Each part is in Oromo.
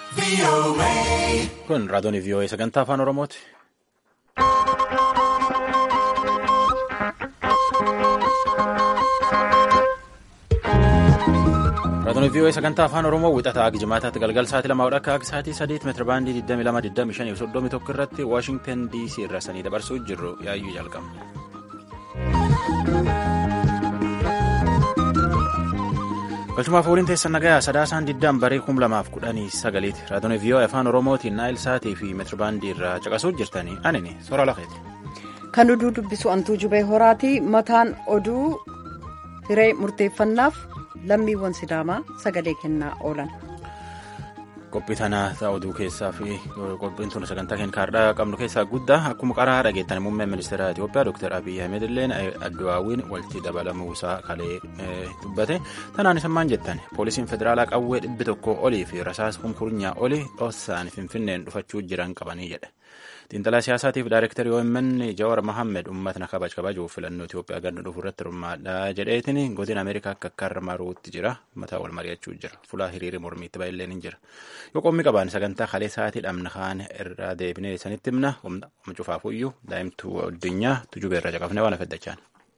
Kun raadiyoon VOA sagantaa afaan Oromooti. Raadiyoon VOA sagantaa afaan Oromoo wixataa akka jimaataatti galgal sa'aatii lamaa akka akka sa'aatii sadeet meetira baandii 22,25 irratti Waashingtan DC irra sanii dabarsuu jirru yaayyuu jalqabna. galchumaaf waliin teessan nagayaa sadaasaan diddaan baree kum lamaaf kudhanii sagaliiti raadiyoon VOA afaan oromootiin naayil saatii fi meetirabaandii irraa caqasuu jirtanii anini soora lafeeti. kan oduu dubbisu antuu jubee horaati mataan oduu hiree murteeffannaaf lammiiwwan sidaamaa sagalee kennaa oolan. qophii tanaa ta'a oduu keessaa fi qophiin tun sagantaa keenya kaardhaa qabnu keessaa guddaa akkuma qaraa dhageettan muummeen ministeera Itoophiyaa Dr. Abiyyi Ahmed illeen addu'aawwiin walitti dabalamuusaa kalee dubbate tanaan isammaan jettan poolisiin federaalaa qawwee dhibbi tokko olii fi rasaas kunkurnyaa olii dhoosaan finfinneen dhufachuu jiran qabanii jedhe. xiinxalaa siyaasaatiif daayirektarii OMN Jawar Mohammed uummatna kabaj kabajuuf filannoo Itoophiyaa ganna dhufu irratti hirmaadhaa jedheetiin godin Ameerikaa akka akka maruutti jira mataa wal mari'achuu jira fulaa hiriirii mormiitti baay'illeen hin jira yoo qommii qabaan sagantaa kalee sa'aatii dhamna kaan irraa deebinee sanitti himna humna cufaafuyyuu daa'imtuu addunyaa tujubee irra caqafnee waan afaddachaan.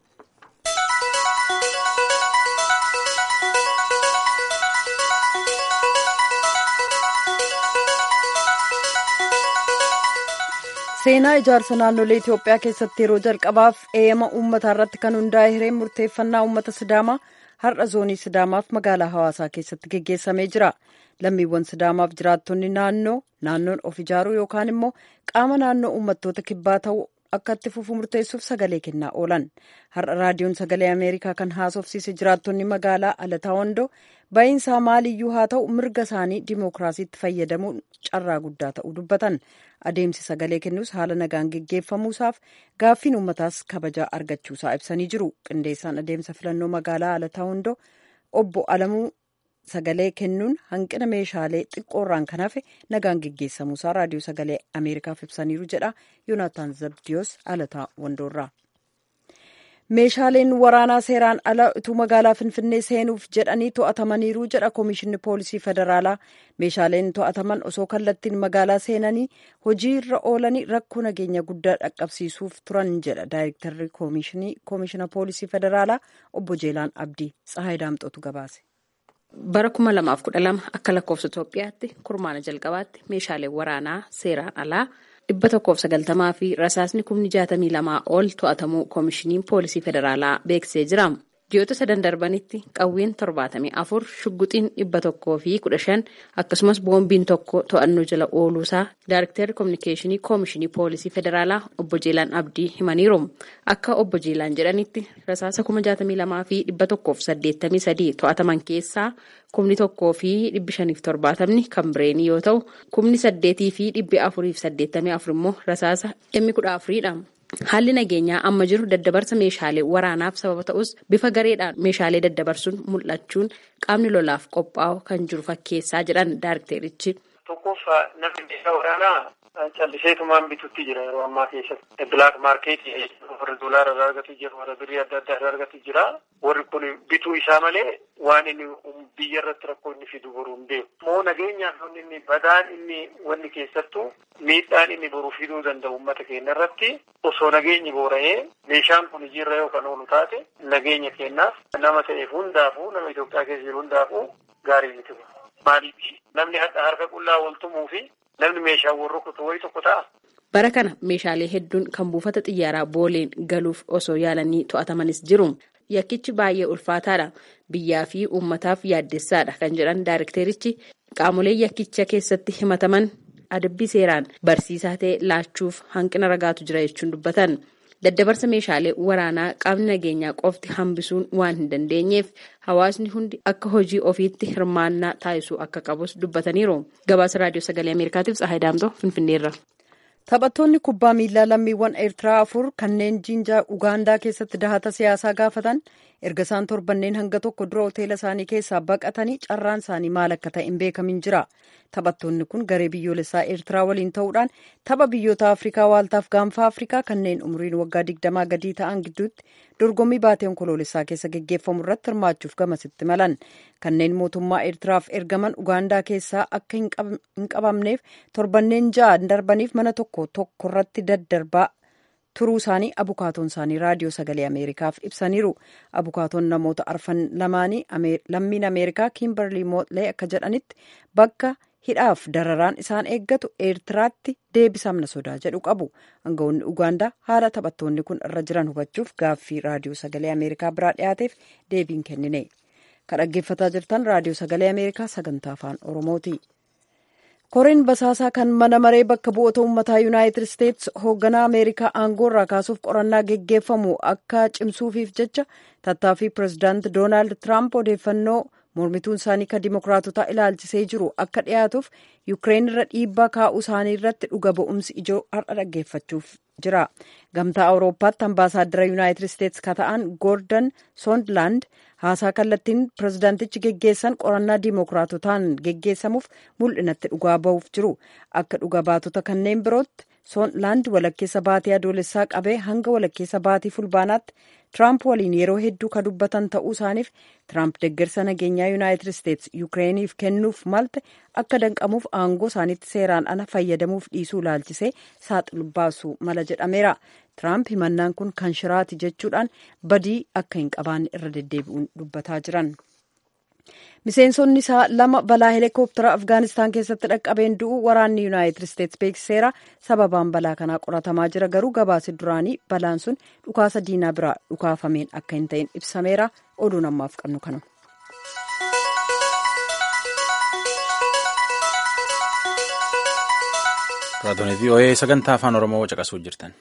seenaa ijaarsa naannolee Itoophiyaa keessatti yeroo jalqabaaf eeyama uummataa irratti kan hundaa'e hireen murteeffannaa uummata Sidaamaa har'a zoonii Sidaamaaf magaalaa hawaasaa keessatti geggeessamee jira. Lammiiwwan Sidaamaaf jiraattonni naannoo naannoon of ijaaruu yookaan immoo qaama naannoo uummattoota kibbaa ta'uu akka itti fufu murteessuuf sagalee kennaa oolan. Har'a raadiyoon sagalee Ameerikaa kan haasofsiise jiraattonni magaalaa Alataa Wandoo ba'iinsaa maaliyyuu haa ta'u mirga isaanii dimookiraasiitti fayyadamuun carraa guddaa ta'uu dubbatan. Adeemsi sagalee kennuus haala nagaan geggeeffamuusaaf gaaffiin uummataas kabajaa argachuusaa ibsanii jiru. Qindeessaan adeemsa filannoo magaalaa Alataa Wandoo obbo Alamuu sagalee kennuun hanqina meeshaalee xiqqoorraan kan hafe nagaan geggeessamuusaa raadiyoo sagalee Ameerikaaf ibsaniiru jedha Yoonaatan Zabdiyoos Alataa Wandoorraa. meeshaaleen waraanaa seeraan ala utuu magaalaa finfinnee seenuuf jedhanii to'atamaniiru jedha koomishinni poolisii federaalaa meeshaaleen to'ataman osoo kallattiin magaalaa seenanii hojii irra oolanii rakkoo nageenya guddaa dhaqqabsiisuuf turan jedha daayirektarri koomishina poolisii federaalaa obbo jeelaan abdii tsahaay daamxootu gabaase. bara 2012 akka lakkoofsa itoophiyaatti kurmaana jalqabaatti meeshaaleen waraanaa seeraan alaa. dhibba tokkoof sagaltamaa fi rasaasni kumni jaatamii lamaa ol to'atamuu koomishiniin poolisii federaalaa beeksisee jira. ji'oota sadan darbanitti qawween torbaatamii afur shugguxiin dhibba tokkoo fi kudha shan akkasumas boombiin tokko to'annoo jala ooluusaa daayirektarri koominikeeshinii koomishinii poolisii federaalaa obbo Jeelaan Abdii himaniiru. Akka obbo Jeelaan jedhanitti rasaasa kuma jaatamii lamaa fi dhibba tokkoof saddeettamii sadii to'ataman keessaa kumni tokkoo fi dhibbi shaniif torbaatamni kan bireenii yoo ta'u kumni saddeetii fi dhibbi afuriif saddeettamii afur immoo rasaasa dhimmi kudha afuriidha. Haalli nageenyaa amma jiru daddabarsa meeshaalee waraanaaf sababa ta'us bifa gareedhaan meeshaalee daddabarsuun mul'achuun qaamni lolaaf qophaa'u kan jiru fakkeessaa jedhan daayirekterichi. Tokkoof namni meeshaa waraanaa calliseetumaan bitutti jira yeroo ammaa keessatti. Bilaak maarkeetii warri doolaara irraa argatu jira warra birrii adda addaa irraa argatu jira. Warri kun bituu isaa malee waan inni biyya irratti rakkoo inni fidu boruu hin beeku. Moo nageenyaaf inni badaan inni wanni keessattuu miidhaan inni boruu fiduu danda'u uummata keenya irratti osoo nageenyi boora'ee meeshaan kun hojiirra yoo kan oolu taate nageenya keenyaaf nama ta'eef hundaafuu nama Itoophiyaa keessa jiru hundaafuu gaarii miti. Maaliif namni harka qullaa wal tumuu fi namni meeshaan wal rukutu wayii tokko ta'a. Bara kana meeshaalee hedduun kan buufata xiyyaaraa booleen galuuf osoo yaalanii to'atamanis jiru. Yakkichi baay'ee ulfaataadha. Biyyaa fi uummataaf yaaddessaadha kan jedhan daayirekterichi qaamolee yakkicha keessatti himataman adabbii seeraan barsiisaa ta'e laachuuf hanqina ragaatu jira jechuun dubbatan. Daddabarsa meeshaalee waraanaa qaamni nageenyaa qofti hambisuun waan hin dandeenyeef hawaasni hundi akka hojii ofiitti hirmaannaa taasisuu akka qabus dubbataniiru. Gabaasa raadiyoo sagalee Ameerikaatiif Tsahaay Daamtoo Finfinneerra. Taphattoonni kubbaa miilaa lammiiwwan Eertiraa afur kanneen Jinjaa Ugaandaa keessatti dahata siyaasaa gaafatan erga isaan torbanneen hanga tokko dura hoteela isaanii keessaa baqatanii carraan isaanii maal akka ta'e hin beekamin jira. Taphattoonni kun garee biyyoolessaa Eertiraa waliin ta'uudhaan tapha biyyoota Afrikaa waaltaaf gaanfa Afrikaa kanneen umriin waggaa digdamaa gadii ta'an gidduutti dorgommii baatee onkoloolessaa keessa geggeeffamu irratti hirmaachuuf gamasitti malan kanneen mootummaa eertiraaf ergaman ugaandaa keessaa akka hin qabamneef torbanneen ja'a darbaniif mana tokko tokko irratti daddarbaa turuu isaanii abukaatoon isaanii raadiyoo sagalee ameerikaaf ibsaniiru abukaatoon namoota arfan lamaanii lammiin ameerikaa kiimberlii mootlee akka jedhanitti bakka hidhaaf dararaan isaan eeggatu eertiraatti deebisamna sodaa jedhu qabu aangawoonni ugaandaa haala taphattoonni kun irra jiran hubachuuf gaaffii raadiyoo sagalee ameerikaa biraa dhiyaateef deebiin kennine kan dhaggeeffataa jirtan raadiyoo sagalee ameerikaa sagantaa afaan oromooti. koreen basaasaa kan mana maree bakka bu'oota uummataa yuunaayitid isteetsi hoogganaa ameerikaa aangoo irraa kaasuuf qorannaa geggeeffamu akka cimsuufiif jecha tattaaffii pirezidaanti doonaald tiraamp odeeffannoo mormituun isaanii kan dimokiraatotaa ilaalchisee jiru akka dhiyaatuuf yuukireen irra dhiibbaa kaa'uu isaanii irratti dhuga ba'umsi ijoo har'a dhaggeeffachuuf jira gamtaa awurooppaatti ambaasaaddara yuunaayitid isteetsi ka ta'an goordon soondlaand haasaa kallattiin pirezidaantichi geggeessan qorannaa dimokiraatotaan geggeessamuuf mul'inatti dhugaa ba'uuf jiru akka dhuga baatota kanneen birootti soondlaand walakkeessa baatii adoolessaa qabee hanga walakkeessa baatii fulbaanaatti tiraamp waliin yeroo hedduu ka dubbatan ta'uu isaaniif tiraamp deggersa nageenyaa yuunaayitid isteetsi yukireeniif kennuuf malte akka danqamuuf aangoo isaaniitti seeraan ala fayyadamuuf dhiisuu ilaalchisee saaxilu baasuu mala jedhameera tiraamp himannaan kun kan shiraati jechuudhaan badii akka hin qabaanne irra deddeebi'uun dubbataa jiran. miseensonni isaa lama balaa heelikooptara afgaanistaan keessatti dhaqqabeen du'u waraanni yuunaayitid isteetsi beeksiseera sababaan balaa kanaa qoratamaa jira garuu gabaasi duraanii balaan sun dhukaasa diinaa biraa dhukaafameen akka hin ta'in ibsameera oduun ammaaf qabnu kana. raadiyoon vii'oo'ee sagantaa afaan oromoo caqasuu jirtan.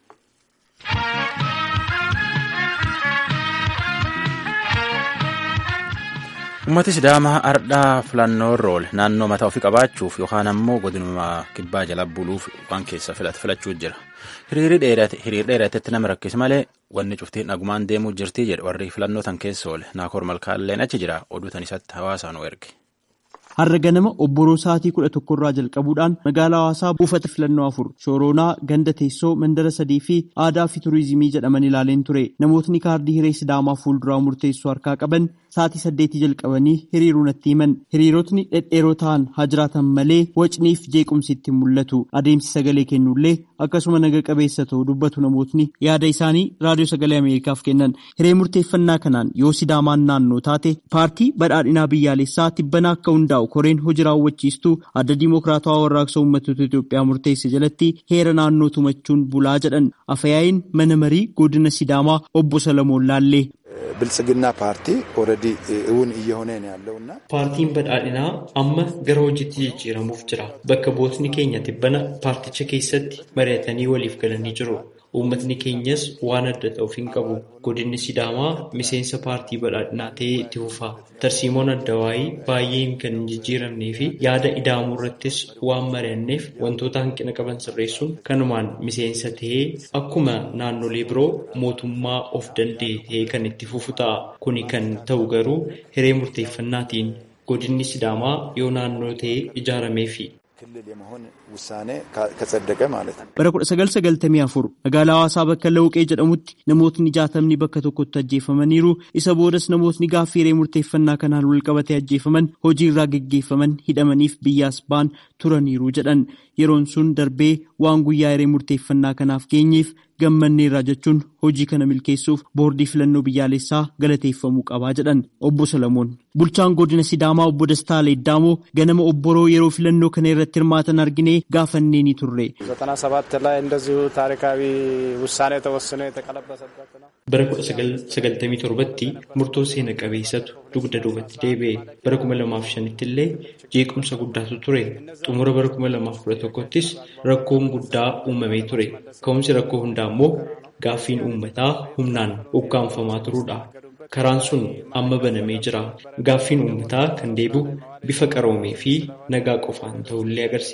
ummati sidaamaa ardhaa filannoo rool naannoo mataa ofii qabaachuuf yookaan ammoo godinuma kibbaa jala buluuf waan keessa filachuu jira hiriirri dheeratetti nama rakkis malee wanni cuftiin nagumaan deemuu jirtii jedhe warri filannoo tan keessa oole naakoor malkaalleen achi jira oduu tan isatti hawaasaan erge. har'a ganama obboroo sa'aatii kudha tokkorraa jalqabuudhaan magaalaa hawaasaa buufata filannoo afur shooroonaa ganda teessoo mandara sadii fi aadaa fi turizimii jedhaman ilaaleen ture namootni kaardii hiree sidaamaa fuulduraa murteessuu harkaa qaban sa'aatii saddeetii jalqabanii hiriiruu natti himan hiriirotni dhedheeroo ta'an haa jiraatan malee wacniif jeequmsi itti mul'atu adeemsi sagalee kennullee akkasuma naga qabeessa ta'u dubbatu namootni yaada isaanii raadiyoo sagalee ameerikaaf kennan hiree murteeffannaa kanaan yoo sidaamaan naannoo taate paartii badhaadhinaa biyyaalessaa tibbanaa akka hundaa'u koreen hojii raawwachiistuu adda diimokiraatawaa warraaqsa uummattoota Itoophiyaa murteesse jalatti heera naannoo tumachuun bulaa jedhan afayaayin mana marii godina sidaamaa obbo Salamoon Laallee. ብልጽግና ፓርቲ ኦልሬዲ እውን እየሆነ ነው ያለውና paartiin badhaadhinaa amma gara hojiitti jijjiiramuuf jira bakka bootni keenya tibbana paarticha keessatti mari'atanii waliif galanii jiru uummatni keenyas waan adda ta'uuf hin qabu godinni sidaamaa miseensa paartii badhaadhinaa ta'ee itti fufa tarsiimoon adda waayii baay'een kan hin jijjiiramnee fi yaada ida'amuu irrattis waan mari'anneef wantoota hanqina qaban sirreessuun kanumaan miseensa ta'ee akkuma naannolee biroo mootummaa of danda'e ta'ee kan itti fufu ta'a kuni kan ta'u garuu hiree murteeffannaatiin godinni sidaamaa yoo naannoo ta'ee ijaarameefi. ክልል የመሆን ውሳኔ ከጸደቀ ማለት ነው። bara kudha sagal sagaltamii afur magaalaa hawaasaa bakka lawuqee jedhamutti namootni jaatamni bakka tokkotti ajjeefamaniiru isa boodas namootni gaaffii hiree murteeffannaa kanaan wal qabatee ajjeefaman hojii irraa geggeeffaman hidhamaniif biyyaas ba'an turaniiru jedhan yeroon sun darbee waan guyyaa hiree murteeffannaa kanaaf geenyeef gammanneerra jechuun hojii kana milkeessuuf boordii filannoo biyyaalessaa galateeffamuu qabaa jedhan obbo Solomoon. Bulchaan godina Sidaamaa obbo Dastaa Leeddaamoo ganama obboroo yeroo filannoo kana irratti hirmaatan arginee gaafannee ni turre. ዘጠና ሰባት ላይ እንደዚሁ ታሪካዊ ውሳኔ ተወስኖ የተቀለበሰበት ነው። bara kudha sagaltamii torbatti murtoo seena qabeessatu dugda duubatti deebi'e bara kuma lamaaf shanitti illee jeequmsa guddaatu ture xumura bara kuma lamaaf kudha tokkottis rakkoon guddaa uumamee ture ka'umsi rakkoo hundaa immoo gaaffiin uummataa humnaan ukkaanfamaa turuudha karaan sun amma banamee jira gaaffiin uummataa kan deebi'u bifa qaroomee fi nagaa qofaan ta'ullee agarsiisa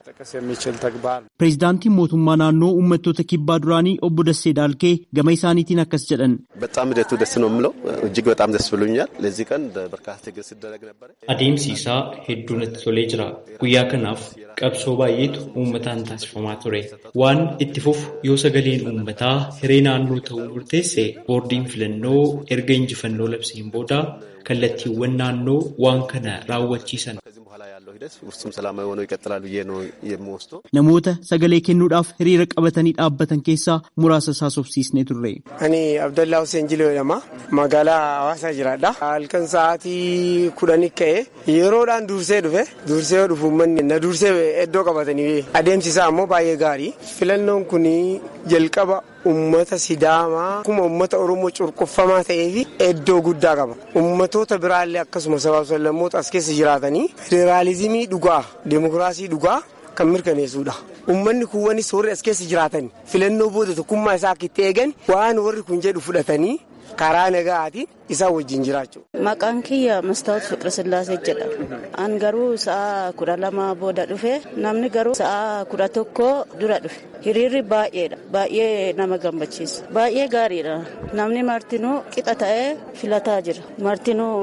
Pireezidaantiin mootummaa naannoo uummattoota kibbaa duraanii obbo Dassee Daalkee gama isaaniitiin akkas jedhan. በጣም ሂደቱ ደስ ነው የምለው እጅግ በጣም ደስ ብሎኛል። ለዚህ ቀን በርካታ ትግል ሲደረግ ነበረ። Adeemsi isaa hedduu natti tolee jira. Guyyaa kanaaf qabsoo baay'eetu uummataan taasifamaa ture. Waan itti fufu yoo sagaleen uummataa hiree naannoo ta'uu murteesse boordiin filannoo erga injifannoo labseen booda kallattiiwwan naannoo waan kana raawwachiisan. ፍጹም ሰላማዊ ሆነው ይቀጥላል ብዬ ነው የምወስደው። Namoota sagalee kennuudhaaf hiriira qabatanii dhaabbatan keessaa muraasa isaa sobsiisnee turre. Ani Abdallaa Hussein Jiloo jedhama. Magaalaa Hawaasaa jiraadha. Halkan sa'aatii kudhanii ka'e yeroodhaan dursee dhufe dursee yoo dhufu uummanni na dursee iddoo qabatanii adeemsi isaa ammoo baay'ee gaarii. Filannoon kun jalqaba ummata sidaamaa akkuma ummata oromoo cunqurfamaa ta'ee fi iddoo guddaa qaba. Ummatoota biraallee akkasuma sabaaf sablammoota as keessa jiraatanii federaalizimii dhugaa demokiraasii dhugaa kan mirkaneessudha. Uummanni kuwwanis warri as keessa jiraatan filannoo booda tokkummaa isaa akka itti eegan waan warri kun jedhu fudhatanii karaa nagaatiin isaa wajjin jiraachuu. Maqaan kiyya Mastaawot Fiqirsillaasee jedhama. An garuu sa'a kudha lama booda dhufe namni garuu sa'a kudha tokko dura dhufe. Hiriirri baay'eedha. Baay'ee nama gammachiisa. Baay'ee gaariidha. Namni martinuu qixa ta'ee filataa jira. Martinuu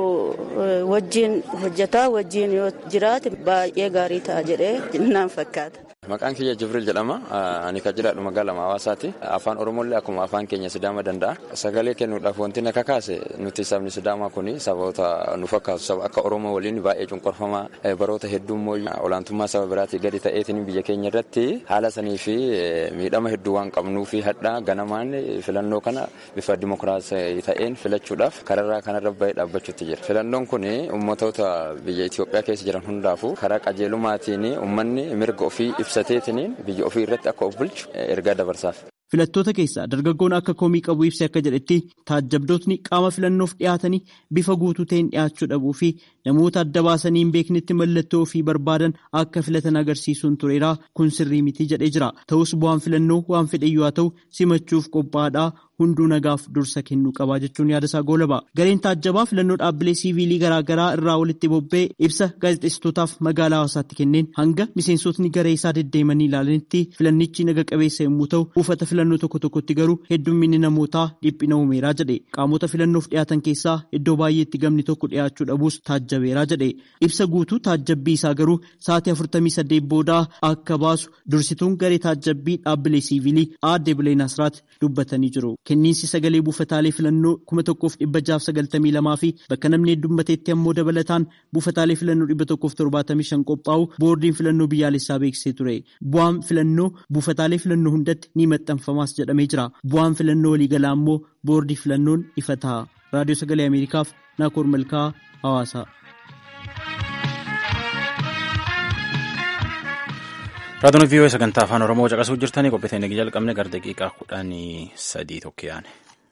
wajjin hojjetaa wajjin yoo jiraate baay'ee gaarii ta'a jedhee naan fakkaata. Maqaan kiyya Jibril jedhama. Ani kan jiraadhu magaalaa Hawaasaati. Afaan Oromollee akkuma afaan keenya Sidaama danda'a. Sagalee kennuudhaaf wanti na kakaase nuti sabni Sidaamaa kun saboota nu fakkaatu saba akka Oromoo waliin baay'ee cunqurfamaa baroota hedduu immoo olaantummaa saba biraatii gadi ta'eetiin biyya keenya irratti haala sanii fi miidhama hedduu waan qabnuu fi hadhaa ganamaan filannoo kana bifa dimokiraasii ta'een filachuudhaaf kararraa kanarra bahee dhaabbachuutti jira. Filannoon kun ummatoota biyya Itoophiyaa keessa jiran hundaafuu karaa qajeelumaatiin uummanni mirga ofii ibsateetiniin biyya ofii irratti akka of bulchu ergaa dabarsaaf. Filattoota keessaa dargaggoon akka komii qabu ibsee akka jedhetti taajjabdootni qaama filannoof dhiyaatanii bifa guutuu ta'een dhiyaachuu dhabuu fi namoota adda baasanii hin beeknetti mallattoo ofii barbaadan akka filatan agarsiisuun tureera kun sirrii miti jedhee jira. Ta'us bu'aan filannoo waan fedheyyuu haa ta'u simachuuf qophaa'aadha hunduu nagaaf dursa kennuu qabaa jechuun yaada isaa goolaba. Gareen taajjabaa filannoo dhaabbilee siiviilii garaagaraa irraa walitti bobba'ee ibsa gaazexeessitootaaf magaalaa hawaasaatti kenneen hanga miseensotni garee isaa deddeemanii ilaalanitti filannichi naga qabeessa yommuu ta'u buufata filannoo tokko tokkotti garuu heddumminni namootaa dhiphina uumeeraa jedhe qaamota filannoof dhiyaatan keessaa iddoo baay'eetti gamni tokko dhiyaachuu dhabuus taajjabeeraa jedhe ibsa guutuu taajjabbii isaa garuu sa'aatii afurtamii saddeet boodaa akka baasu dursituun garee taajjabbii dhaabbilee siiviilii aadde bileen asraat dubbatanii jiru. kenniinsi sagalee buufataalee filannoo kuma tokkoof dhibba jaaf sagaltamii lamaa fi bakka namni heddummateetti ammoo dabalataan buufataalee filannoo dhibba tokkoof torbaatamii shan qophaa'u boordiin filannoo biyyaalessaa beeksisee ture bu'aan filannoo buufataalee filannoo hundatti ni maxxanfamaas jedhamee jira bu'aan filannoo waliigalaa ammoo boordii filannoon ifa ta'a raadiyoo sagalee ameerikaaf naakoor malkaa hawaasa. Raadiyoon vii'oo sagantaa afaan Oromoo caqasuu jirtanii qophii teenya jalqabne gara daqiiqaa kudhanii sadii tokko yaane.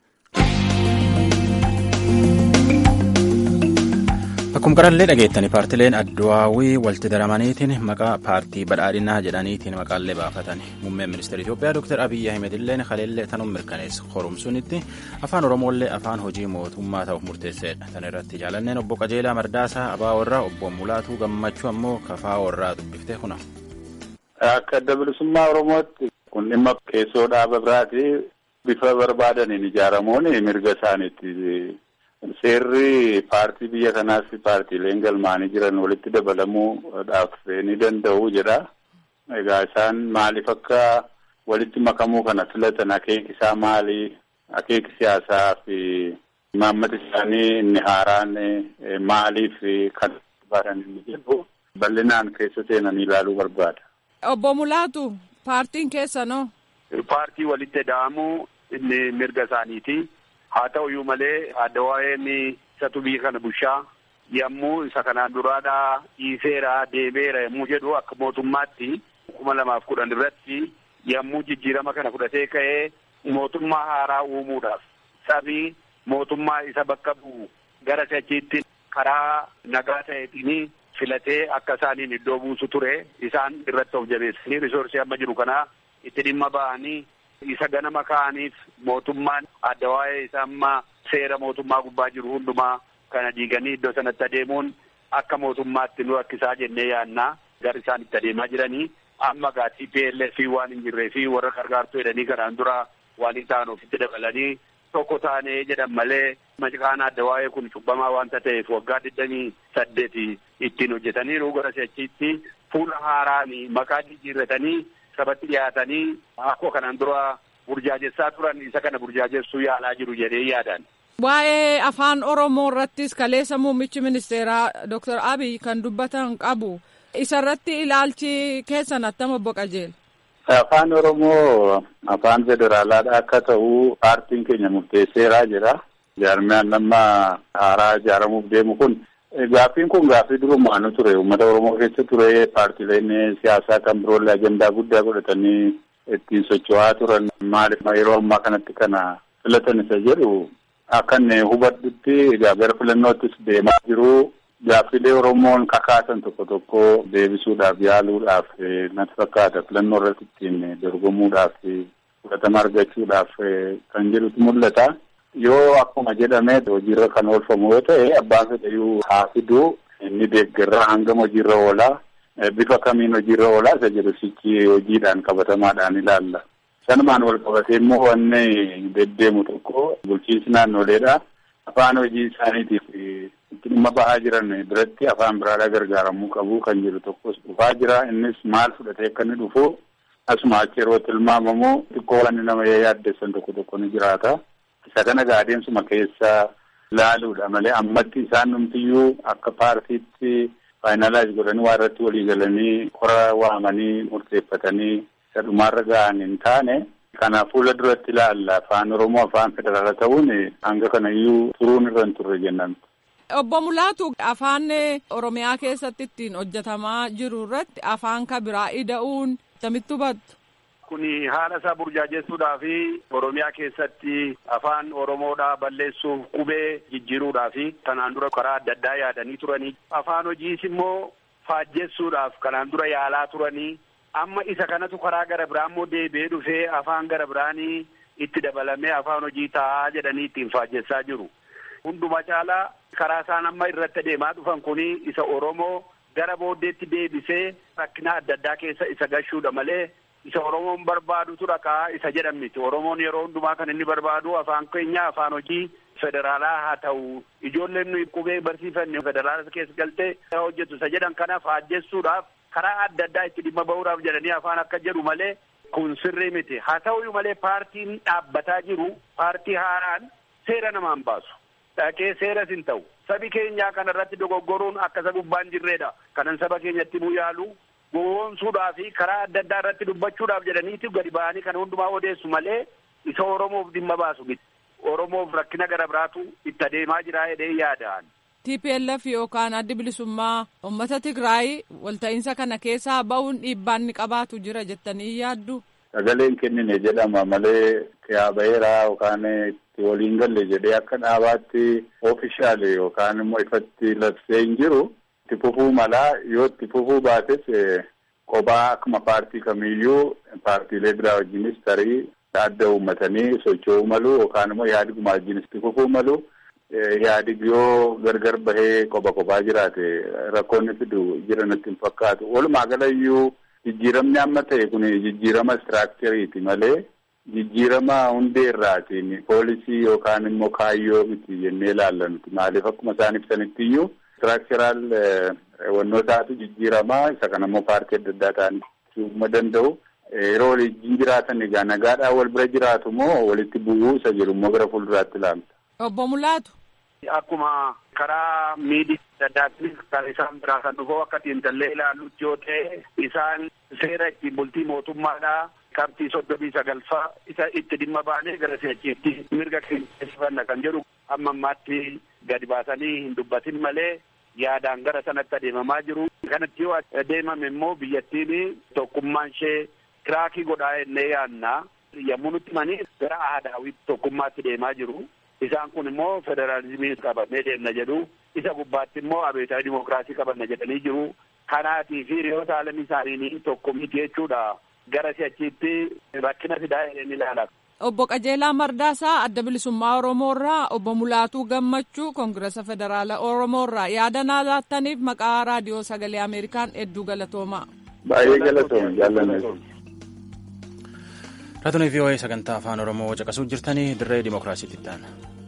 Akkuma qarallee dhageettanii paartileen addawaawii walitti daramaniitiin maqaa paartii badhaadhinaa jedhaniitiin maqaallee baafatan muummeen ministeera Itoophiyaa Dr. Abiyyi Ahmed illee kaleellee tanuun mirkaneessa qorumsuunitti afaan Oromoollee afaan hojii mootummaa ta'uuf murteesseedha. Tan irratti jaalanneen obbo Qajeelaa Mardaasaa Abaa warraa obbo Mulaatuu Gammachuu ammoo Kafaa warraa dubbiftee kuna. Akka adda bilisummaa Oromootti kun dhimma keessoo dhaaba biraati bifa barbaadaniin ijaaramuun mirga isaaniitti. Seerri paartii biyya kanaas paartiileen galmaanii jiran walitti dabalamuudhaaf ni danda'u jedha. Egaa isaan maaliif akka walitti makamuu kana filatan akeeki isaa maali? Akeeki siyaasaa fi imaammata isaanii inni haaraan maaliif kan barbaadan inni jedhu bal'inaan keessa seenanii ilaaluu barbaada. Obbo Mulaatu paartiin keessanoo. Paartii walitti da'amuu inni mirga isaaniiti. Haa ta'uyyuu malee addawaa'een isatu biyya kana bushaa yommuu isa kanaan duraadhaa dhiiseera deemeera yommuu jedhu akka mootummaatti kuma lamaaf kudhan irratti yommuu jijjiirama kana fudhatee ka'ee mootummaa haaraa uumuudhaaf sabii mootummaa isa bakka bu'u gara sachiitti karaa nagaa ta'eetiin filatee akka isaaniin iddoo buusu ture isaan irratti of jabeessanii risoorsii amma jiru kana itti dhimma ba'anii isa ganama ka'aniif mootummaan adda waa'ee isa amma seera mootummaa gubbaa jiru hundumaa kana diiganii iddoo sanatti adeemuun akka mootummaatti nu rakkisaa jennee yaannaa gara isaan itti adeemaa jiranii amma gaa TPLF waan hin jirree fi warra gargaartuu jedhanii kanaan dura waan hin taane ofitti dabalanii tokko taanee jedhan malee maqaan adda waa'ee kun cubbamaa waanta ta'eef waggaa digdamii saddeeti ittiin hojjetaniiru gara si'achiitti fuula haaraan maqaa jijjiirratanii sabatti dhiyaatanii akkuma kanaan dura burjaajessaa turan isa kana burjaajessuu yaalaa jiru jedhee yaadan. Waa'ee afaan Oromoo irrattis kaleessa muummichi ministeeraa Dr. Abiy kan dubbatan qabu. Isarratti ilaalchi keessan attama obbo Qajeela. Afaan Oromoo afaan federaalaadha akka ta'u paartiin keenya murteesseeraa jira. Jaarmiyaan nama haaraa ijaaramuuf deemu kun gaaffiin kun gaaffii durumaanu ture. Uummata Oromoo keessa ture paartileen siyaasaa kan biroollee ajandaa guddaa godhatanii ittiin socho'aa turan. Maaliif yeroo ammaa kanatti kana filatan isa jedhu akka inni hubadhutti egaa gara filannoottis deemaa jiru. Gaaffilee Oromoon kakaasan tokko tokko deebisuudhaaf yaaluudhaaf natti fakkaata filannoo irratti ittiin dorgomuudhaaf fudhatama argachuudhaaf kan jedhutu mul'ata. Yoo akkuma jedhame hojiirra kan oolfamu yoo ta'e abbaan fedhayyuu haa fidu inni deeggarraa hangam hojiirra oolaa bifa kamiin hojiirra oolaa isa jedhu sichi hojiidhaan qabatamaadhaan ilaalla. Sanumaan wal qabatee immoo wanni deddeemu tokko bulchiinsi naannoleedha. Afaan hojii isaaniitiif itti dhimma bahaa jiran biratti afaan biraadhaa gargaaramuu qabu kan jedhu tokkos dhufaa jira. Innis maal fudhatee akka inni dhufu asuma achi yeroo tilmaamamu xiqqoo wanni nama yaaddessan tokko tokko ni jiraata. Isa kana adeemsuma keessa laaluudha malee ammatti isaan numtiyyuu akka paartiitti faayinaalaayiz godhanii waa irratti walii galanii qora waamanii murteeffatanii isa dhumaarra ga'an hin taane. Kana fuula duratti ilaalla afaan Oromoo afaan federaala ta'uun hanga kanayyuu turuun irra hin turre jennaan. Obbo Mulaatu afaan Oromiyaa keessatti ittiin hojjetamaa jiru irratti afaan kan biraa ida'uun akkamitti hubattu? Kuni haala isaa burjaajessuudhaa fi Oromiyaa keessatti afaan Oromoodhaa balleessuuf qubee jijjiiruudhaa fi kanaan dura karaa adda addaa yaadanii turanii afaan hojiis immoo faajjessuudhaaf kanaan dura yaalaa turanii amma isa kanatu karaa gara biraa immoo deebi'ee dhufee afaan gara biraanii itti dabalamee afaan hojii taa'aa jedhanii ittiin faajjessaa jiru. Hunduma caalaa karaa isaan amma irratti deemaa dhufan kuni isa Oromoo gara booddeetti deebisee rakkina adda addaa keessa isa gashuudha malee isa Oromoon barbaadutu dhaqaa isa jedhan miti. Oromoon yeroo hundumaa kan inni barbaadu afaan keenya afaan hojii federaalaa haa ta'u ijoolleen nuyi qubee barsiifanne federaala keessa galtee hojjetu isa jedhan kana faajjessuudhaaf karaa adda addaa itti dhimma bahuudhaaf jedhanii afaan akka jedhu malee kun sirrii miti. Haa ta'uyyuu malee paartiin dhaabbataa jiru paartii haaraan seera namaan baasu. Dhaqee seeras hin ta'u. Sabi keenyaa kana irratti dogoggoruun akka isa gubbaan jirredha. Kanan saba keenyatti himuu yaalu gowwoomsuudhaa fi karaa adda addaa irratti dubbachuudhaaf jedhaniiti gadi ba'anii kana hundumaa odeessu malee isa Oromoof dhimma baasu miti. Oromoof rakkina gara biraatu itti adeemaa jira jedhee yaadaan. TPLF yookaan addi bilisummaa uummata Tigraay walta'iinsa kana keessaa bahuun dhiibbaan ni qabaatu jira jettanii yaaddu. Sagaleen kennine jedhama malee yaa baheeraa yookaan itti waliin galle jedhee akka dhaabaatti oofishaale yookaan immoo ifatti labsee hin jiru. Itti fufuu malaa yoo itti fufuu baates kophaa akkuma paartii kamiyyuu paartiilee biraa wajjinis tarii adda uummatanii socho'uu malu yookaan immoo yaadiguma wajjinis itti fufuu malu. Yaadig yoo gargar bahee kopha kophaa jiraate rakkoonni fidu jiran itti hin fakkaatu. Walumaa galayyuu jijjiiramni amma ta'e kun jijjiirama istiraakchariiti malee jijjiirama hundee irraatiin poolisii yookaan immoo kaayyoo miti jennee ilaalla nuti. Maaliif akkuma isaan ibsanitti iyyuu istiraakcharaal wannootaatu jijjiiramaa isa kana immoo paartii adda addaa ta'anii danda'u. Yeroo waliin jiraatan egaa nagaadhaan wal bira jiraatu moo walitti bu'uu isa jedhu immoo gara fuulduraatti ilaalta. Obbo Mulaatu. Akkuma karaa miidiyaa adda addaatiif kan isaan biraa kan dhufu akka xiinxallee ilaallutti yoo ta'e isaan seera ittiin bultii mootummaadhaa qabxii soddomii sagalfaa isa itti dhimma baanee gara si'achiitti mirga keessanna kan jedhu amma ammaatti gadi baasanii hin dubbatin malee yaadaan gara sanatti adeemamaa jiru. Kanatti yoo adeemame immoo biyyattiin tokkummaan ishee kiraakii godhaa jennee yaadna. Yommuu nutti himanii gara aadaawwitti tokkummaatti deemaa jiru. Isaan kun immoo federaalizimii qabannee deemna jedhu. Isa gubbaatti immoo abeetaa dimokiraasii qabanna jedhanii jiru. Kanaatii fi hiriyoota alamii isaanii tokko miti jechuudha. Gara si'achiitti rakkina fidaa jedhanii ilaala. Obbo Qajeelaa Mardaasaa adda bilisummaa Oromoo irraa obbo Mulaatuu Gammachuu Koongirasa Federaala Oromoo irraa yaada naa laattaniif maqaa raadiyoo sagalee Ameerikaan hedduu galatoomaa. Baay'ee galatoom jaallanne. Raatuun VOA sagantaa afaan Oromoo caqasuu jirtanii dirree dimookiraasiitti ta'an.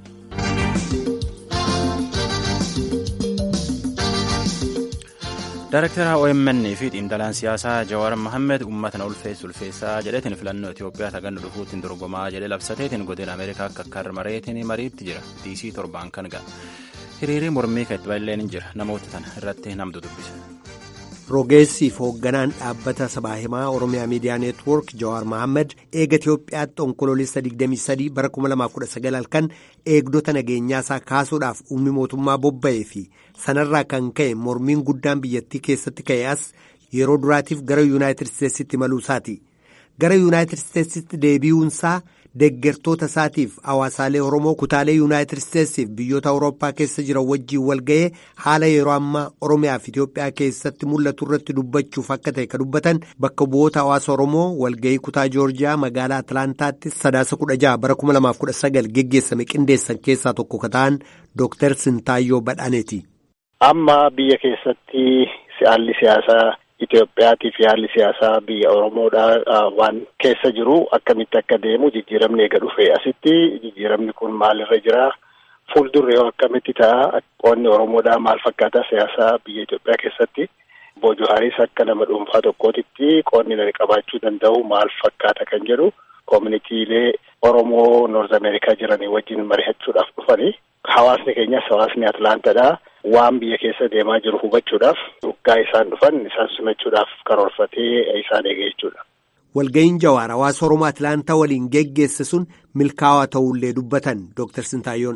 Daayirektara OMN fi xiinxalaan siyaasaa Jawaar Mohammed uummata na ulfeessu ulfeessaa jedheetiin filannoo Itoophiyaa sagannu dhufuutiin dorgomaa jedhee labsateetiin godina Ameerikaa akka karmareetiin mariitti jira. DC torbaan kan ga'a. Hiriirii mormii kan itti baay'een jira. Namoota tana irratti namtu dubbisa. rogeessiif hoogganaan dhaabbata sabaa himaa oromiyaa miidiyaa neetwoork jawaar mohaammed eega itiyoophiyaatti onkoloolessa 23 bara 2019 halkan eegdota nageenyaasaa kaasuudhaaf humni mootummaa bobba'ee fi sanarraa kan ka'e mormiin guddaan biyyattii keessatti ka'e as yeroo duraatiif gara yuunaayitid isteetsitti imaluusaati gara yuunaayitid isteetsitti deebi'uunsaa deeggartoota isaatiif hawaasaalee oromoo kutaalee yuunaayitid isteetsiif biyyoota awurooppaa keessa jiran wajjiin walga'ee haala yeroo ammaa oromiyaa fi itiyoophiyaa keessatti mul'atu irratti dubbachuuf akka ta'e ka dubbatan bakka bu'oota hawaasa oromoo walga'ii kutaa joorjiyaa magaalaa atlaantaatti sadaasa kudha jaha bara kuma lamaaf kudha sagal geggeessame qindeessan keessaa tokko ka ta'an dooktar sintaayyoo badhaaneeti. amma biyya keessatti haalli siyaasaa. Itoophiyaatii fi haalli siyaasaa biyya Oromoodhaa waan keessa jiru akkamitti akka deemu jijjiiramni eega dhufe asitti jijjiiramni kun maalirra jira fuuldurri yoo akkamitti ta'a qoonni Oromoodhaa maal fakkaata siyaasaa biyya Itoophiyaa keessatti Obbo Haaris akka nama dhuunfaa tokkootitti qoonni nani qabaachuu danda'u maal fakkaata kan jedhu koominitiilee Oromoo Noorz Ameerikaa jiranii wajjin mari'achuudhaaf dhufanii hawaasni keenyas hawaasni Atlaantadhaa. waan biyya keessa deemaa jiru hubachuudhaaf dhuggaa isaan dhufan isaan simachuudhaaf karoorfatee isaan eege jechuudha. Walga'iin Jawaar hawaasa Oromoo Atlaantaa waliin geggeesse sun milkaa'aa ta'ullee dubbatan Dooktar Sintaayyoon.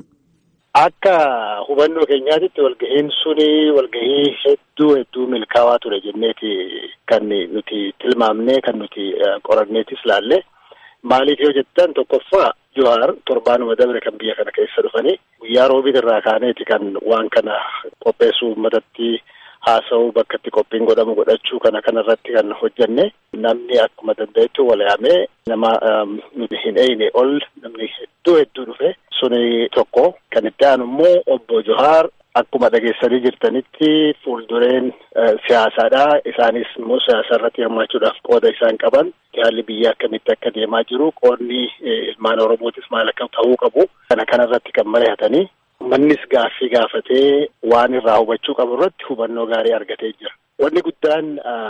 Akka hubannoo keenyaatitti walga'iin suni walga'ii hedduu hedduu milkaa'aa ture jenneeti kan nuti tilmaamnee kan nuti qoranneetis laalle maaliif yoo jettan tokkoffaa Jawaar torbaanuma dabre kan biyya kana keessa dhufanii guyyaa roobii irraa kaaneeti kan waan kana qopheessuu uummatatti haasa'uu bakka itti qophiin godhamu godhachuu kana kanarratti kan hojjenne namni akkuma danda'etti wal yaamee nama nuti hin eeyne ol namni hedduu hedduu dhufe suni tokko kan itti aanu immoo obbo Jawaar akkuma dhageessanii jirtanitti fuuldureen siyaasaadha isaanis immoo siyaasa irratti hirmaachuudhaaf qooda isaan qaban haalli biyya akkamitti akka deemaa jiru qoonni ilmaan oromootis maal akka ta'uu qabu kana kanarratti kan mari'atanii mannis gaaffii gaafatee waan irraa hubachuu qabu irratti hubannoo gaarii argatee jira. Wanni guddaan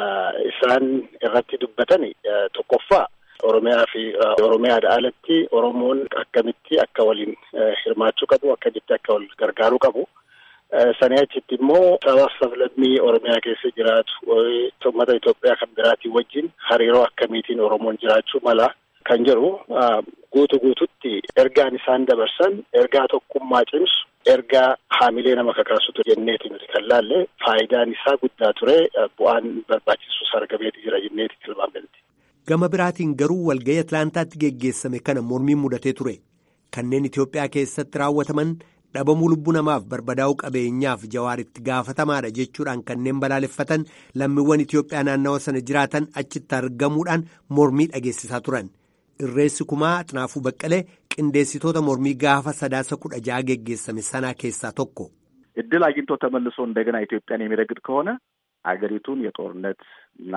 isaan irratti dubbatan tokkoffaa Oromiyaa fi Oromiyaadha alatti Oromoon akkamitti akka waliin hirmaachuu qabu akkamitti akka wal gargaaruu qabu. Sanii achitti immoo sabaa sablammii Oromiyaa keessa jiraatu uummata Itoophiyaa kan biraatiin wajjin hariiroo akkamiitiin Oromoon jiraachuu mala kan jedhu guutu guututti ergaan isaan dabarsan ergaa tokkummaa cimsu ergaa haamilee nama kakaasutu jenneeti nuti kan laalle faayidaan isaa guddaa ture bu'aan barbaachisus argameeti jira jenneeti tilmaamneeti. Gama biraatiin garuu walga'ii Atlaantaatti geggeessame kana mormiin mudatee ture kanneen Itoophiyaa keessatti raawwataman. dhabamuu lubbuu namaaf barbadaa'uu qabeenyaaf jawaaritti gaafatamaadha jechuudhaan kanneen balaaleffatan lammiiwwan Itoophiyaa naannawa sana jiraatan achitti argamuudhaan mormii dhageessisaa turan irreessi kumaa xinaafuu baqqalee qindeessitoota mormii gaafa sadaasa kudha ja'a geggeessame sanaa keessaa tokko. እድል አግኝቶ ተመልሶ እንደገና ኢትዮጵያን የሚረግጥ ከሆነ አገሪቱን የጦርነት እና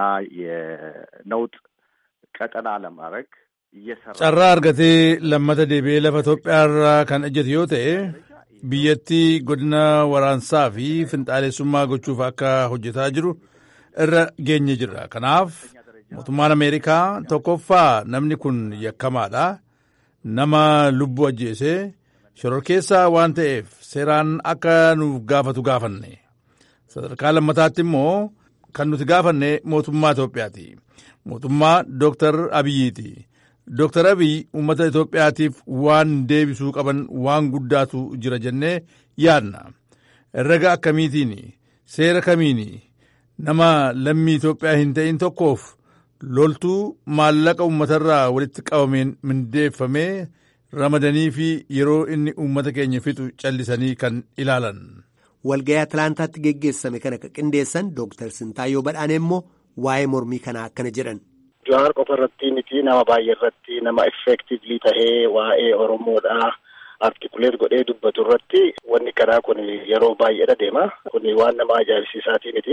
የነውጥ ቀጠና ለማድረግ carraa argatee lammata deebi'ee lafa Itoophiyaarraa kan ejjete yoo ta'e biyyattii godina waraansaa fi finxaalessummaa gochuuf akka hojjetaa jiru irra geenye jirra. Kanaaf mootummaan Ameerikaa tokkoffaa namni kun yakkamaadha. Nama lubbuu ajjeesee shororkeessaa waan ta'eef seeraan akka nuuf gaafatu gaafanne. Sadarkaa lammataatti immoo kan nuti gaafanne mootummaa Itoophiyaati. Mootummaa Dooktar Abiyyiiti. Dooktar Abiy uummata Itoophiyaatiif waan deebisuu qaban waan guddaatu jira jennee yaadna. Herrega akkamiitiin seera kamiin nama lammii Itoophiyaa hin ta'in tokkoof loltuu maallaqa uummatarraa walitti qabameen mindeeffamee ramadanii fi yeroo inni uummata keenya fixu callisanii kan ilaalan. Walga'ii Atlaantaatti geggeessame kana qindeessan Dooktar Sintaayyoo Badhaanee immoo waa'ee mormii kanaa akkana jedhan. Jawaar qofa irratti miti nama baay'ee irratti nama effektiivlii tahee waa'ee Oromoodhaa artikuleet godhee dubbatu irratti wanni kanaa kun yeroo baay'eedha deema. Kun waan nama ajaa'ibsiisaatii miti.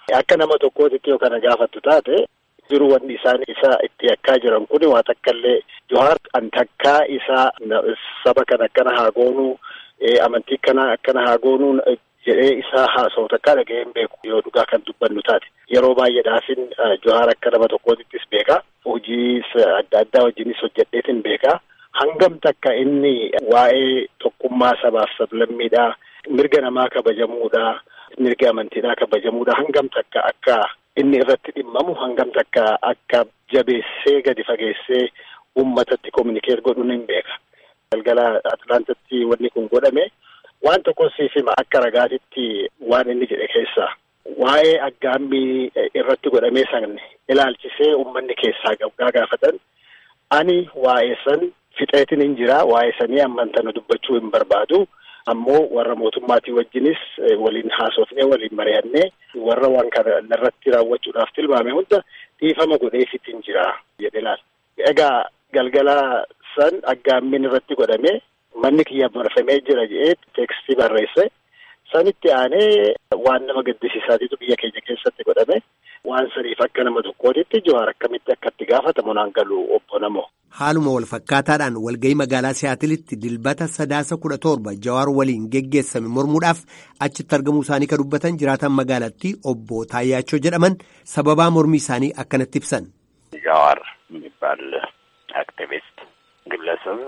Akka nama tokkootitti yoo kana gaafattu taate jiru wanni isaan isa itti yakkaa jiran kun waa takka illee Johaar an takkaa isaa saba kana akkana haa goonuu amantii kana akkana haa goonuu jedhee isaa haasa'u takkaa dhaga'ee hin beeku yoo dhugaa kan dubbannu taate yeroo baay'eedhaafin Johaar akka nama tokkootittis beekaa hojii adda addaa wajjinis hojjedheetin beekaa hangam takka inni waa'ee tokkummaa sabaaf sablammiidhaa mirga namaa kabajamuudha mirga amantiidhaa kabajamuudha hangam takka akka inni irratti dhimmamu hangam takka akka jabeessee gadi fageessee uummatatti kominikeet godhuun hin beeka. Galgala Atlaantatti wanni kun godhame waan tokko siif hima akka ragaatitti waan inni jedhe keessaa waa'ee aggaammii irratti godhamee san ilaalchisee uummanni keessaa gabgaa gaafatan ani waa'ee san fixeetin hin jira waa'ee sanii ammantana dubbachuu hin barbaadu ammoo warra mootummaatii wajjinis waliin haasofnee waliin mari'annee warra waan kana irratti raawwachuudhaaf tilmaame hunda dhiifama godheefit hin jira jedhe laal. Egaa galgala san aggaammiin irratti godhame manni kiyya marfamee jira jedhee teekstii barreesse sanitti aanee waan nama gaddisiisaatitu biyya keenya keessatti godhame waan saniif akka nama tokkootitti Johaar akkamitti akka itti gaafatamu naan galu obbo namoo. Haaluma wal fakkaataadhaan walgahii magaalaa Siyaatilitti dilbata sadaasa kudha torba Jawaar waliin geggeessame mormuudhaaf achitti argamuu isaanii kan dubbatan jiraatan magaalattii obbo Taayyaachoo jedhaman sababaa mormii isaanii akkanatti ibsan. ጃዋር የሚባል አክቲቪስት ግለሰብ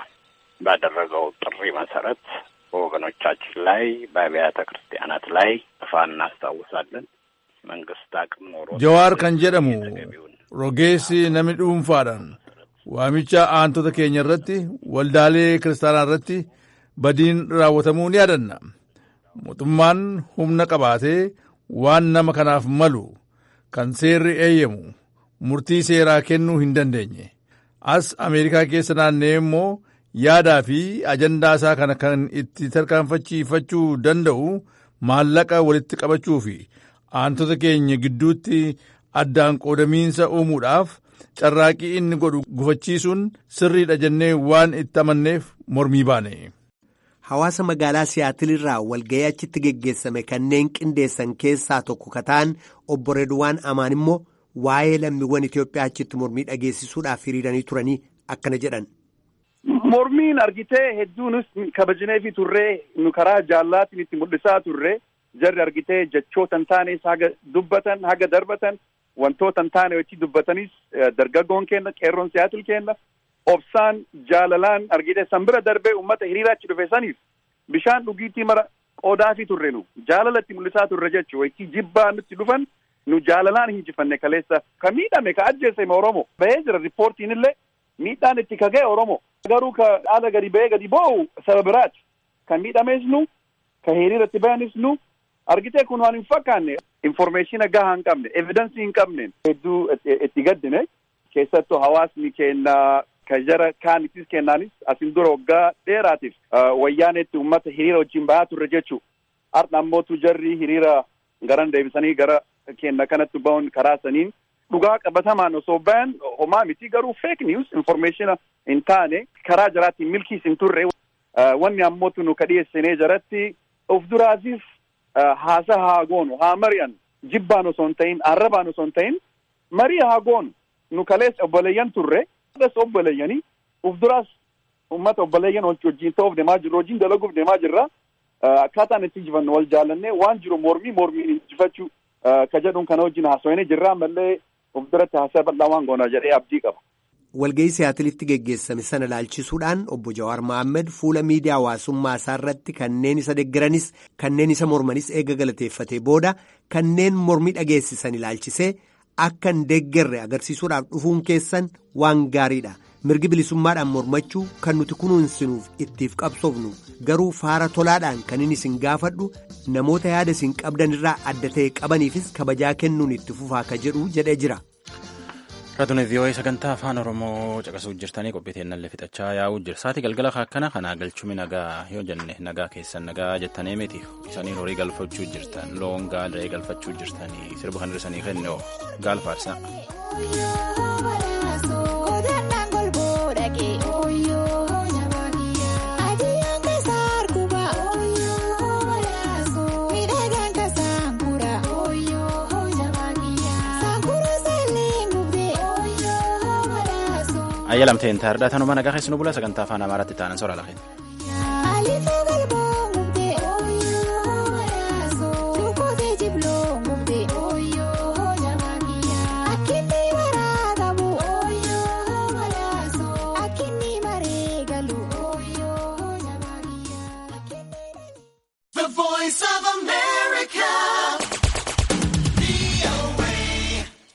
ባደረገው ጥሪ መሰረት በወገኖቻችን ላይ በአብያተ ክርስቲያናት ላይ ጥፋ እናስታውሳለን። መንግስት አቅም ኖሮ ጀዋር ከን ጀደሙ ሮጌሲ ነሚ ዱንፋadhaan waamicha aantota keenya irratti waldaalee kiristaanaa irratti badiin raawwatamuu ni yaadanna mootummaan humna qabaatee waan nama kanaaf malu kan seerri eeyyamu murtii seeraa kennuu hin dandeenye as ameerikaa keessa naannee immoo yaadaa fi ajandaa isaa kana kan itti tarkaanfachiifachuu danda'u maallaqa walitti qabachuu fi aantota keenya gidduutti addaan qoodamiinsa uumuudhaaf carraaqii inni godhu gufachiisuun sirriidha jennee waan itti amanneef mormii baane. Hawaasa magaalaa Siyaatilirraa walgahii achitti geggeessame kanneen qindeessan keessaa tokko kataan obbo Redwaan Amaan immoo waa'ee lammiiwwan Itoophiyaa achitti mormii dhageessisuudhaaf hiriiranii turanii akkana jedhan. Mormiin argitee hedduunis kabajneefi turree nu karaa jaallaatiin itti mul'isaa turre jarri argitee jechoota hin taanes haga dubbatan haga darbatan wantoota hin taane wajji dubbatanis dargaggoon kenna qeerroon siyaatil kenna obsaan jaalalaan argitee san bira darbee uummata hiriira achi dhufe saniif bishaan dhugiitii mara qoodaafi turre nu jaalala itti mul'isaa turre jechuu waytii jibbaa nutti dhufan nu jaalalaan hinjifanne kaleessa ka miidhame ka ajjeese oromo bahee jira riippoortiin illee miidhaan itti kaga'e oromo garuu ka dhaala gadi bahee gadi boo'u saba biraati kan miidhames nu ka hiriiratti bayanis nu argitee kun waan hin fakkaanne informeeshina gahaa hin qabne evidensii hin qabne hedduu itti gaddine keessattuu hawaasni keenya ka jara kaanitis kennaanis asin dura waggaa dheeraatiif wayyaanetti ummata hiriira wajjin bahaa turre jechuu har'a ammootu jarri hiriira garan deebisanii gara kenna kanatti ba'uun karaa saniin dhugaa qabatamaan osoo bayan homaa miti garuu fake news informationa hin taane karaa jaraatiin milkiis hin turre wanni ammootu nu ka dhiyeessinee jaratti of duraatiif haasa haa goonu haa mari'an jibbaan osoo hin ta'in arrabaan osoo hin ta'in marii haa goonu nu kaleessa obboleeyyan turre as obboleeyyanii uf duraas ummata obboleeyyan wajjin ta'uuf deemaa jirru wajjin dalaguuf deemaa jirra akkaataan itti injifannu wal jaallannee waan jiru mormii mormiin injifachuu ka jedhuun kana wajjin haasawanii jirra ammallee uf duratti haasaa bal'aa waan goona jedhee abdii qaba. walgahii siyaatilitti geggeessame sana ilaalchisuudhaan obbo Jawaar Mohaammed fuula miidiyaa hawaasummaa isaa irratti kanneen isa deggaranis kanneen isa mormanis eega galateeffatee booda kanneen mormii dhageessisan ilaalchisee akka hin deeggarre agarsiisuudhaaf dhufuun keessan waan gaariidha mirgi bilisummaadhaan mormachuu kan nuti kunuunsinuuf ittiif qabsoofnu garuu faara tolaadhaan kan inni isin gaafadhu namoota yaada isin qabdan irraa adda ta'e qabaniifis kabajaa kennuun itti fufaa ka jedhu jedhee jira. Raadiyoo VOA sagantaa afaan Oromoo caqasuu jirtanii qophiiteennan fixachaa yaa'uu jira. Sa'aatii galgala akkana kanaa galchumi nagaa yoo jenne nagaa keessan nagaa jettanii miti isaniin horii galfachuu jirtan loon gaalee galfachuu jirtanii sirba kan dhirsanii kennoo gaalfaarsa. ayyalamteen taardhaa tanuma nagaa keessanuu bula sagantaa afaan amaaraatti ta'an soraa lafeen.